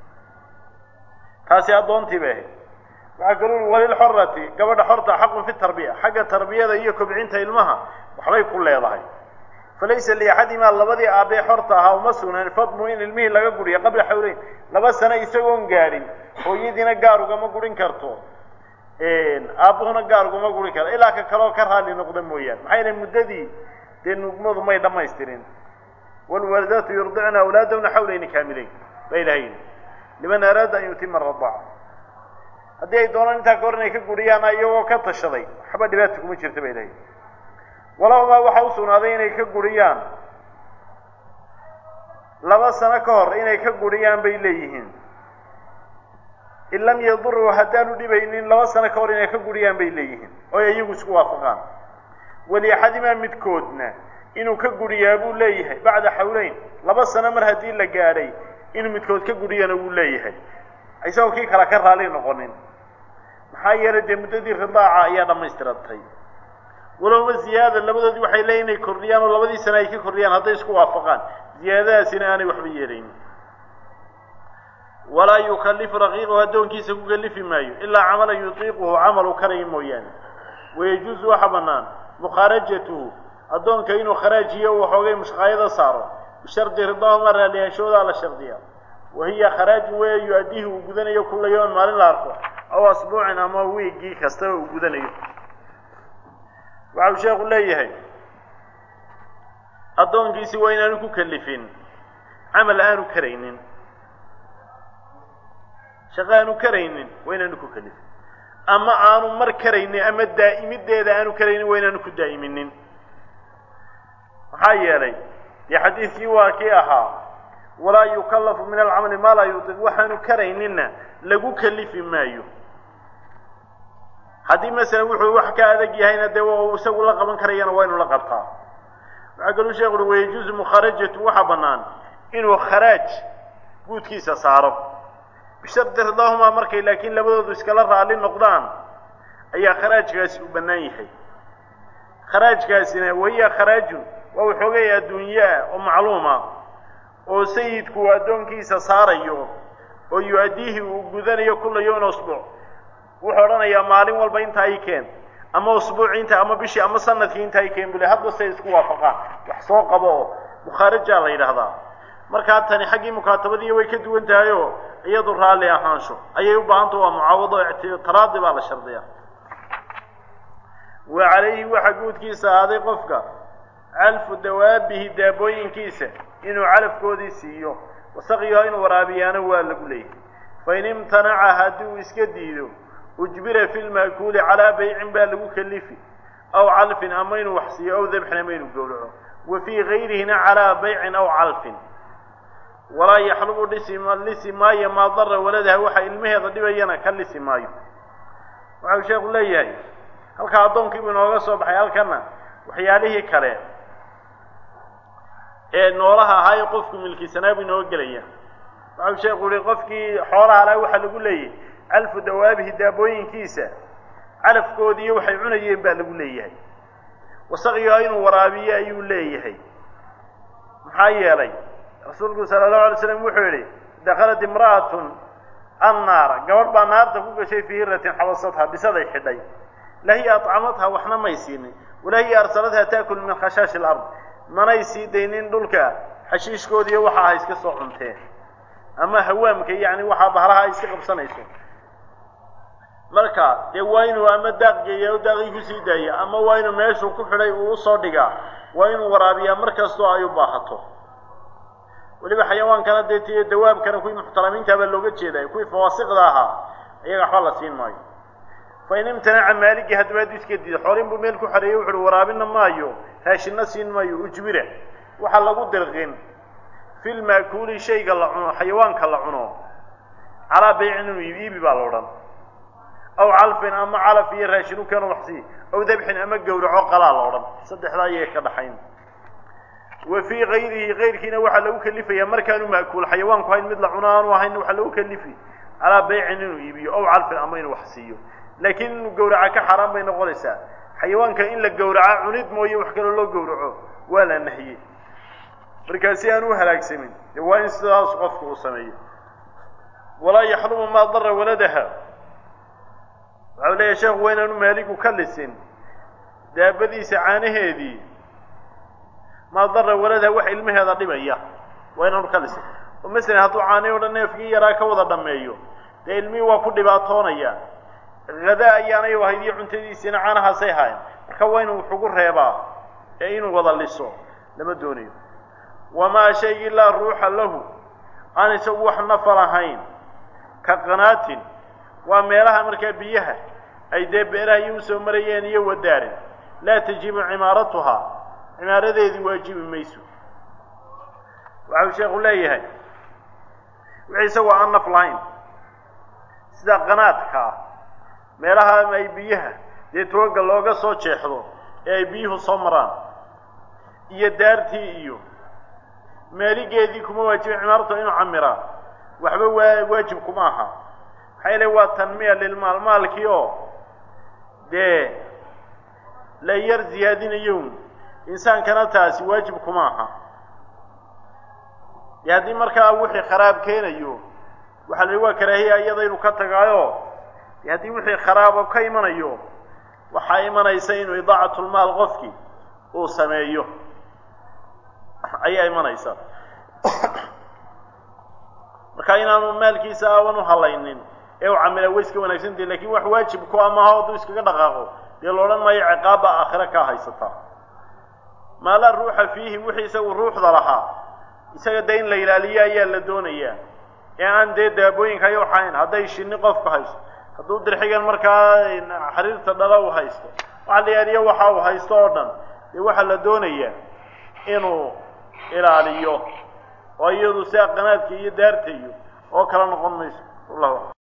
taasi addoontii bay ahayd waxaa kaluu ui walilxorati gabadha xorta xaqun fi tarbiya xagga tarbiyada iyo kobcinta ilmaha waxbay ku leedahay falaysa liaxadimaa labadii aabbee xorta ahaa uma sugnaan fadmu in ilmihii laga guriya qabla xawleyn laba sano isagoon gaadhin hooyadiina gaar ugama gurin karto aabbuhuna gaar ugama gurin karto ilaa ka kaloo ka raali noqda mooyaane maxaa yeele muddadii dee nugmadu may dhammaystirin waalwaalidaatu yurdicna awlaadahuna xawleyni kaamileyn ba ilahay liman araada an yutima aradaaca haddii ay doonaan intaa ka hor inay ka guriyaan iyagoo ka tashaday waxba dhibaata kuma jirta ba ilahay walahumaa waxaa u sugnaaday inay ka guriyaan laba sano ka hor inay ka guriyaan bay leeyihiin in lam yaduruu haddaanu dhibaynin laba sano ka hor inay ka guriyaan bay leeyihiin oo ay iyagu isku waafaqaan waliaxadimaa midkoodna inuu ka guriyaa buu leeyahay bacda xawleyn laba sano mar haddii la gaadhay inuu midkood ka guriyana wuu leeyahay isagoo kii kale ka raali noqonin maxaa yeelay dee muddadii ridaaca ayaa dhammaystiratay walowba ziyaada labadoodii waxay leeyihin inay kordhiyaan oo labadii sane ay ka kordhiyaan hadday isku waafaqaan ziyaadadaasina aanay waxba yeelayn walaa yukalifu raqiiqahu addoonkiisa ku kalifi maayo ilaa camalan yutiiquhu camal uu karaya mooyaane wayajuusu waxa bannaan mukhaarajatuhu addoonka inuu kharaajiyo uu waxoogay mushqaayada saaro bishardi ridaahuma raaliyaanshoodaa la shardiya wa hiya kharaaju weya yu-addihi uu gudanayo kulla yawman maalin la arko aw asbuucin ama wiiggii kastaba uu gudanayo waxau sheekhu leeyahay addoonkiisi waa inaanu ku kalifin camal aanu karaynin shaqo aanu karaynin waa inaanu ku kalifin ama aanu mar karaynin ama daa'imideeda aanu karaynin waa inaanu ku daa'iminin maxaa yeelay dee xadiidkii waa kii ahaa walaa yukallafu min alcamali maa laa yutiq waxaanu karayninna lagu kalifi maayo haddii masalan wuxuu wax ka adag yahayna dee waa isagu la qaban karayana waa inu la qabtaa waxaa kaluu sheekhu ui wayajuusu mukharajatu waxaa bannaan inuu kharaaj guudkiisa saaro bishardi ridaahumaa markay laakiin labadoodu iskala raali noqdaan ayaa kharaajkaasi u bannaan yahay kharaajkaasina wahiya kharaajun waa waxoogay adduunye ah oo macluuma oo sayidku uu addoonkiisa saarayo oo yu-addiihi uu gudanayo kulla yawmin asbuuc wuxuu odhanayaa maalin walba intaa i keen ama usbuuci inta ama bishii ama sanadkii intaa i keen bule hadba say isku waafaqaan wax soo qabo oo mukhaarajaa la yidhaahdaa markaa tani xaggii mukaatabadii way ka duwan tahay oo iyadu raalli ahaansho ayay u baahanta waa mucaawado taraadi baa la shardiyaa wa calayhi waxaa guudkiisa ahaaday qofka calfu dawaabihi daabooyinkiisa inuu calafkoodii siiyo wasaqyaha inuu waraabiyaana waa lagu leeyahay fain imtanaca haddii uu iska diido ujbira fi lma'kuuli calaa baycin baa lagu kalifi aw calfin ama inuu wax siiyo aw dabxin ama inuu gowraco wa fii gayrihina calaa baycin aw calfin walaa yaxlubu dhisi lisi maayo maa dara waladaha waxa ilmaheeda dhibayana ka lisi maayo waxau sheekhu leeyahay halkaa addoonkiibuu inooga soo baxay halkana waxyaalihii kale ee noolaha ahaa ee qofku milkisanaa buu inooga gelaya waxau sheekhu yihi qofkii xoolaha laha waxaa lagu leeyahay calfu dawaabihi daabooyinkiisa calafkoodiiyo waxay cunayeen baa lagu leeyahay wasaqyaha inuu waraabiyo ayuu leeyahay maxaa yeelay rasuulku sala allahu alay slam wuxuu yidhi dakhalat imra'atun annaara gabadh baa naarta ku gashay fii hiratin xabasadha bisaday xidhay lahiya accamadha waxna may siinin walahiya arsaladha taakul min khashaashi alard manay sii daynin dhulka xashiishkoodiiyo waxa ay iska soo cunteen ama hawaamka yacni waxaa bahalaha ay iska qabsanayso marka dee waa inuu ama daaq geeya o daaqii kusii daaya ama waa inuu meeshuu ku xidhay uu usoo dhigaa waa inuu waraabiyaa mar kastoo ay u baahato weliba xayawaankana dee tiyo dawaabkana kuwii muxtaramiinta baa looga jeeday kuwii fawaasiqda ahaa iyaga waxba la siin maayo fa in imtanaca maaligii haddaba hadduu iska diido xoolin buu meel ku xareeyey wuxu uhi waraabina maayo raashinna siin maayo ujbira waxaa lagu dirqin fi lma'kuuli shayga la cuno xayawaanka la cuno calaa baycin inuu iibi baa la odhan aw calfin ama calaf iyo raashin u keeno waxsii aw dabxin ama gowraco qalaa la odhan saddexdaa ayay ka dhaxayn wa fii gayrihi kayrkiina waxaa lagu kelifayaa markaanu ma'kuul xayawaanku hayn mid la cuno aanu ahayn waxaa lagu kelifi calaa baycin inuu iibiyo aw calfin ama inuu wax siiyo laakiin inuu gowraca ka xaaraan bay noqonaysaa xayawaanka in la gowraca cunid mooye wax kaloo loo gowraco waa la nahiyey markaa si aan u halaagsamin dee waa in sidaas qofku uu sameeyo walaa yaxlumu maa dara waladaha waxau leeyahay sheekhu waa inaanu maaligu ka lisin daabadiisa caanaheedii maa dara waladaha wax ilmaheeda dhibaya waa inaanu ka lisin oo masalan hadduu caanay o dhan neefkii yaraa ka wada dhammeeyo dee ilmihii waa ku dhibaatoonaya hadaa ayaanay ahayd iyo cuntadiisiina caanahaasay haayeen marka waa inuu wuxugu reebaa ee inuu wada liso lama doonayo wamaa shaygii laa ruuxa lahu aan isagu wax nafal ahayn ka qanaatin waa meelaha markaa biyaha ay dee beeraha iyo usoo marayeen iyo wadaarin laa tajibu cimaaratuhaa cimaaradeedii waajibi mayso waxau sheekhu leeyahay wixii isagoo aan naf lahayn sida qanaadka ah meelaha ay biyaha dee tooga looga soo jeexdo ee ay biyuhu soo maraan iyo daartii iyo maaligeedii kuma waajibin cimaaratu inuu camiraa waxba waa waajib kuma aha maxaa yeele waa tanmiya lilmaal maalkii oo dee la yar ziyaadinayo insaankana taasi waajib kuma aha dee haddii markaa wixii kharaab keenayo waxaa la yihi waa karaahiya iyada inuu ka tagaayo dee haddii wixii kharaabo ka imanayo waxaa imanaysa inuu idaacatulmaal qofkii uu sameeyo ayaa imanaysa marka inaanu maalkiisa aawan u halaynin ee u camila way iska wanaagsantahi lakin wax waajib ku amaha hadduu iskaga dhaqaaqo dee la odhan maayo ciqaabba aakhire kaa haysataa maalaa ruuxa fiihi wixii isagu ruuxda lahaa isaga dee in la ilaaliyo ayaa la doonayaa ee aan dee daabooyinka ay waxayn hadday shinni qofku haysto hadduu dirxigan markaa xariirta dhala u haysto waxa la yaaliyo waxa uu haysto oo dhan dee waxaa la doonayaa inuu ilaaliyo oo iyadu sia qanaadka iyo daarta iyo oo kala noqon mayso wallahu